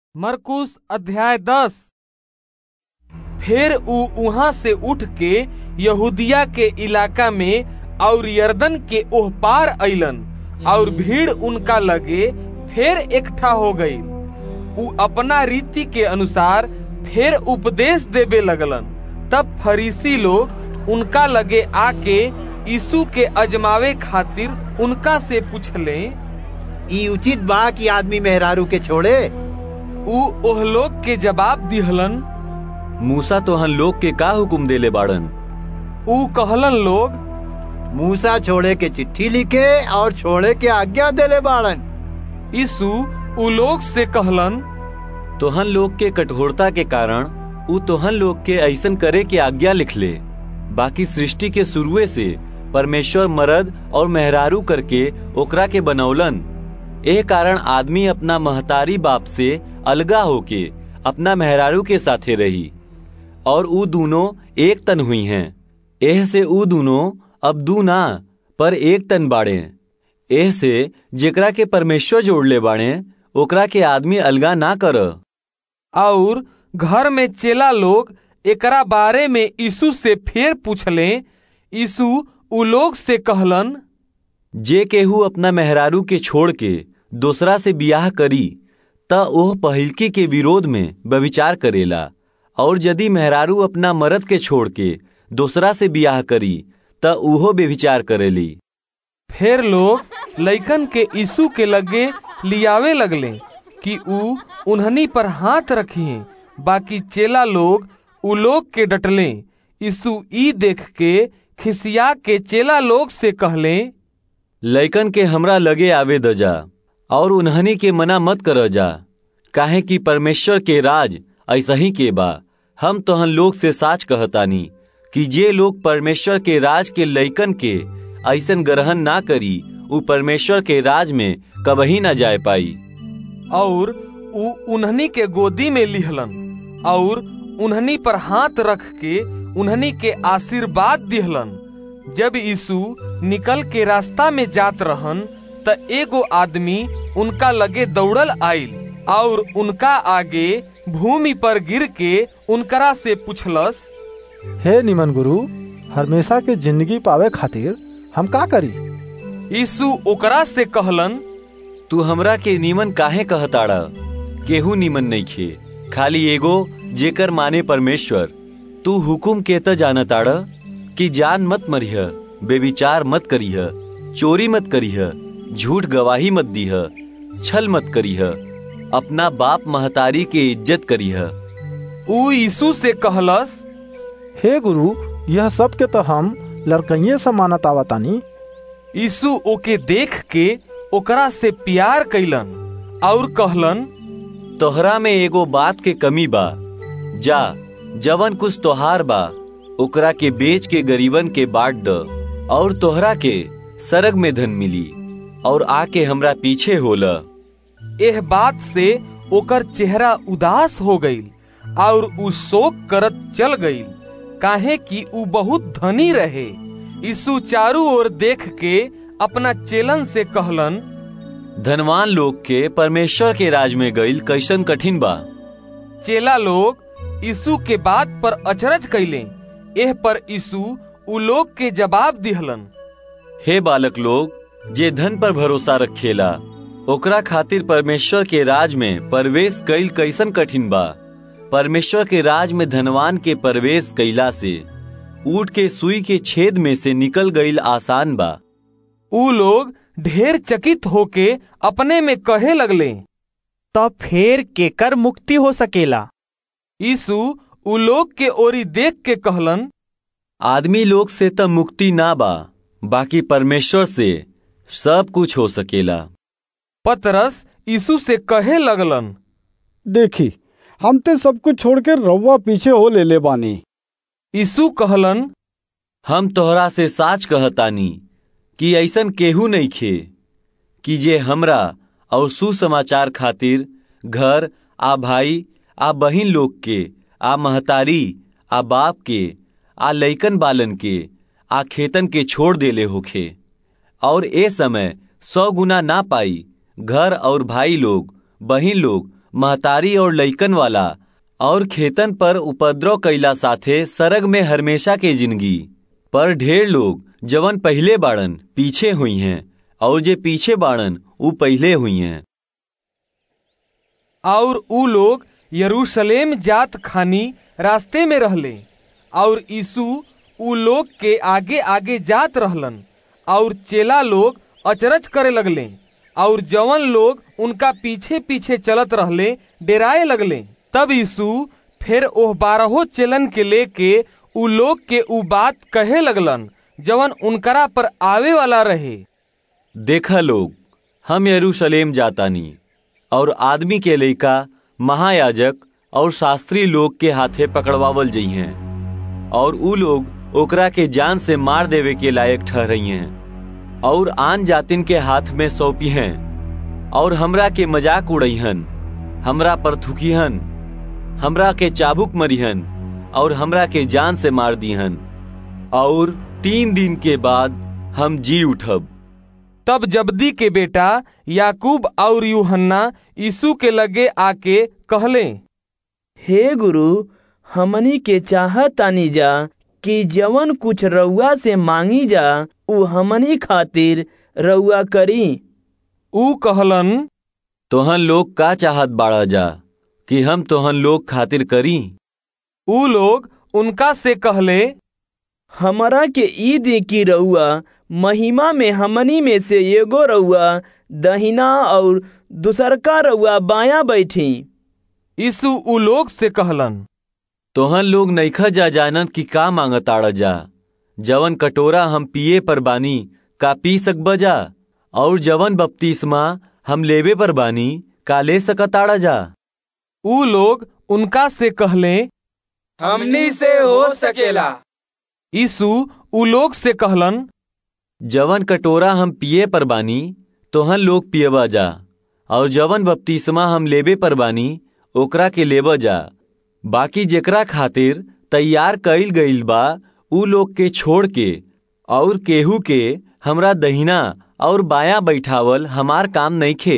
मरकुस अध्याय दस फिर ऊ वहां से उठ के यहूदिया के इलाका में और यरदन के ओह पार अइलन और भीड़ उनका लगे फिर इकट्ठा हो गई ऊ अपना रीति के अनुसार फिर उपदेश देवे लगलन तब फरीसी लोग उनका लगे आके यीशु के अजमावे खातिर उनका से पूछले ई उचित बा कि आदमी मेहरारू के छोड़े ऊ ओह लोग के जवाब दिहलन मूसा तोहन लोग के का हुकुम देले बाड़न ऊ कहलन लोग मूसा छोड़े के चिट्ठी लिखे और छोड़े के आज्ञा देले बाड़न यीशु ऊ लोग से कहलन तोहन लोग के कठोरता के कारण ऊ तोहन लोग के ऐसन करे के आज्ञा लिख ले बाकी सृष्टि के शुरुए से परमेश्वर मर्द और मेहरारू करके ओकरा के बनौलन एह कारण आदमी अपना महतारी बाप से अलगा होके अपना मेहरारू के साथे रही और ऊ दोनों एक तन हुई हैं एह से ऊ दोनों अब दू ना पर एक तन बाड़े एह से जेकरा के परमेश्वर जोड़ले बाड़े ओकरा के आदमी अलगा ना कर और घर में चेला लोग एकरा बारे में यीशु से फिर पूछले यीशु ऊ लोग से कहलन जे केहू अपना मेहरारू के छोड़ के दूसरा से बियाह करी त ओह पहिलकी के विरोध में व्यभिचार करेला और यदि मेहरारू अपना मर्द के छोड़ के दूसरा से बियाह करी त उहो व्यभिचार करेली फिर लोग लइकन के यीशु के लगे लियावे लगले कि ऊ उन्हनी पर हाथ रखिए बाकी चेला लोग ऊ लोग के डटले यीशु ई देख के खिसिया के चेला लोग से कहले लइकन के हमरा लगे आवे दजा और उन्हनी के मना मत कर जा काहे कि परमेश्वर के राज ऐसा ही के बा हम तोहन लोग से साच कहतानी कि जे लोग परमेश्वर के राज के लइकन के ऐसन ग्रहण ना करी उ परमेश्वर के राज में कबही ना जाए पाई और ऊ उन्हनी के गोदी में लिहलन और उन्हनी पर हाथ रख के उन्हनी के आशीर्वाद दिहलन जब यीशु निकल के रास्ता में जात रहन त एगो आदमी उनका लगे दौड़ल आइल और उनका आगे भूमि पर गिर के उनकरा से पूछलस हे निमन गुरु हमेशा के जिंदगी पावे खातिर हम का करी यीशु ओकरा से कहलन तू हमरा के नीमन काहे कहताड़ा केहू नीमन नहीं खे खाली एगो जेकर माने परमेश्वर तू हुकुम के त जानताड़ कि जान मत मरिह बेविचार मत करीह चोरी मत करीह झूठ गवाही मत दीह छल मत करीह अपना बाप महतारी के इज्जत करीह ऊ यीशु से कहलस हे गुरु यह सब के तो हम लड़कइये से मानत आवतानी यीशु ओके देख के ओकरा से प्यार कैलन और कहलन तोहरा में एगो बात के कमी बा जा जवन कुछ तोहार बा ओकरा के बेच के गरीबन के बांट द और तोहरा के सरग में धन मिली और आके हमरा पीछे होला एह बात से ओकर चेहरा उदास हो गईल और ऊ शोक करत चल गईल काहे कि ऊ बहुत धनी रहे यीशु चारू ओर देख के अपना चेलन से कहलन धनवान लोग के परमेश्वर के राज में गईल कैसन कठिन बा चेला लोग यीशु के बात पर अचरज कैले एह पर यीशु ऊ लोग के जवाब दिहलन हे बालक लोग जे धन पर भरोसा रखेला ओकरा खातिर परमेश्वर के राज में प्रवेश कईल कैसन कठिन बा परमेश्वर के राज में धनवान के प्रवेश कैला से ऊट के सुई के छेद में से निकल गईल आसान बा ऊ लोग ढेर चकित होके अपने में कहे लगले तब फिर केकर मुक्ति हो सकेला यीशु ऊ लोग के ओरी देख के कहलन आदमी लोग से त मुक्ति ना बा बाकी परमेश्वर से सब कुछ हो सकेला पतरस यीशु से कहे लगलन देखी हम ते सब कुछ छोड़ के रउआ पीछे हो ले ले बानी यीशु कहलन हम तोहरा से साच कहतानी कि ऐसन केहू नहीं खे कि जे हमरा और सुसमाचार खातिर घर आ भाई आ बहिन लोग के आ महतारी आ बाप के आ लइकन बालन के आ खेतन के छोड़ देले होखे और ए समय सौ गुना ना पाई घर और भाई लोग बहिन लोग महतारी और लइकन वाला और खेतन पर उपद्रव कैला साथे सरग में हमेशा के जिंदगी पर ढेर लोग जवन पहले बाड़न पीछे हुई हैं और जे पीछे बाड़न ऊ पहले हुई हैं और ऊ लोग यरूशलेम जात खानी रास्ते में रहले और यीशु ऊ लोग के आगे आगे जात रहलन और चेला लोग अचरज करे लगले और जवन लोग उनका पीछे पीछे चलत रहले डेराए लगले तब यीशु फिर ओह बारहो चेलन के लेके ऊ लोग के ऊ बात कहे लगलन जवन उनकरा पर आवे वाला रहे देखा लोग हम यरूशलेम जातानी और आदमी के लइका महायाजक और शास्त्री लोग के हाथे पकड़वावल जई हैं और ऊ लोग ओकरा के जान से मार देवे के लायक ठहरई हैं और आन जातिन के हाथ में सौंपी हैं और हमरा के मजाक उड़ईहन हमरा पर थुकीहन हमरा के चाबुक मरीहन और हमरा के जान से मार दीहन और तीन दिन के बाद हम जी उठब तब जब्दी के बेटा याकूब और यूहन्ना यीशु के लगे आके कहले हे गुरु हमनी के चाहतानी जा कि जवन कुछ रउआ से मांगी जा उ हमनी खातिर रउआ करी ऊ कहलन तोहन लोग का चाहत बाड़ा जा कि हम तोहन लोग खातिर करी ऊ लोग उनका से कहले हमरा के ई दे की रउआ महिमा में हमनी में से एगो रउआ दहिना और दूसरका रउआ बाया बैठी यीशु ऊ लोग से कहलन तोहन लोग नईखा जा जानत कि का मांगताड़ा जा जवन कटोरा हम पिए पर बानी का पी सकब जा और जवन बपतिस्मा हम लेवे पर बानी का ले सकताड़ा जा ऊ लोग उनका से कहले हमनी से हो सकेला यीशु ऊ लोग से कहलन जवन कटोरा हम पिए पर बानी तोहन लोग पियबा जा और जवन बपतिस्मा हम लेबे पर बानी ओकरा के लेबा जा बाकी जेकरा खातिर तैयार कईल गईल बा ऊ लोग के छोड़ के और केहू के हमरा दहिना और बाया बैठावल हमार काम नइखे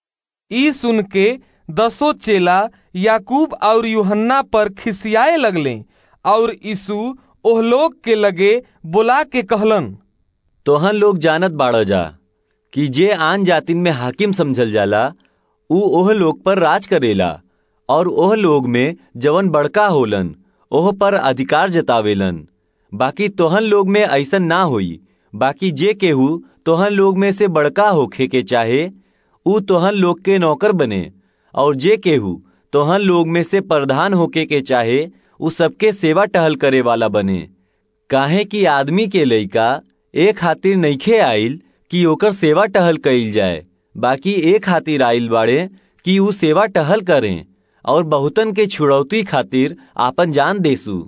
ई सुन के दसो चेला याकूब और यूहन्ना पर खिसियाए लगले और यीशु ओह लोग के लगे बुला के कहलन तोहन लोग जानत बाड़ जा कि जे आन जातिन में हाकिम समझल जाला ऊ ओह लोग पर राज करेला और ओह लोग में जवन बड़का होलन ओह पर अधिकार जतावेलन बाकी तोहन लोग में ऐसन ना होई बाकी जे केहू तोहन लोग में से बड़का होखे के चाहे ऊ तोहन लोग के नौकर बने और जे केहू तोहन लोग में से प्रधान होके के चाहे ऊ सबके सेवा टहल करे वाला बने काहे कि आदमी के लइका ए खातिर नइखे आइल कि ओकर सेवा टहल कईल जाए बाकी ए खातिर आइल बाड़े कि ऊ सेवा टहल करें और बहुतन के छुड़ौती खातिर आपन जान देसू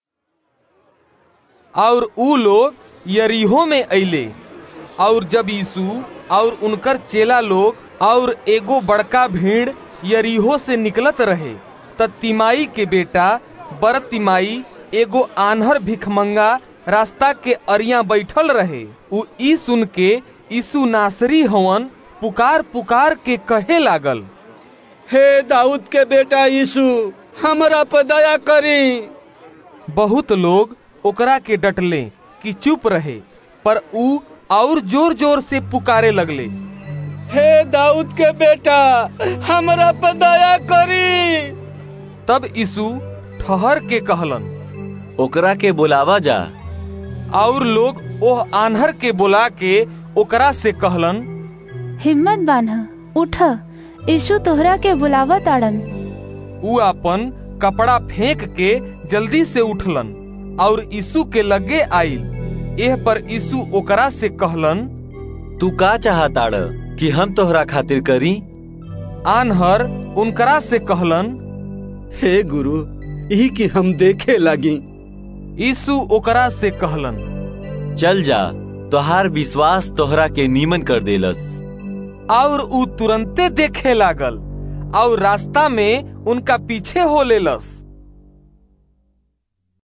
और ऊ लोग यरीहो में अइले और जब यीशु और उनकर चेला लोग और एगो बड़का भीड़ यरीहो से निकलत रहे त तिमाई के बेटा बर तिमाई एगो आन्हर भिखमंगा रास्ता के अरिया बैठल रहे उ ई सुन के यीशु नासरी हवन पुकार पुकार के कहे लागल हे दाऊद के बेटा यीशु हमरा पर दया करी बहुत लोग ओकरा के डटले कि चुप रहे पर ऊ और जोर जोर से पुकारे लगले हे दाऊद के बेटा हमरा पर दया करी तब यीशु ठहर के कहलन ओकरा के बुलावा जा और लोग ओह आन्हर के बुला के ओकरा से कहलन हिम्मत बान्ह उठ यीशु तोहरा के बुलावा ताड़न ऊ अपन कपड़ा फेंक के जल्दी से उठलन और यीशु के लगे आइल एह पर यीशु ओकरा से कहलन तू का चाहताड़ कि हम तोहरा खातिर करी आन्हर उनकरा से कहलन हे गुरु यही कि हम देखे लगी यीशु ओकरा से कहलन चल जा तोहार विश्वास तोहरा के नीमन कर देलस और ऊ तुरंते देखे लागल और रास्ता में उनका पीछे हो लेलस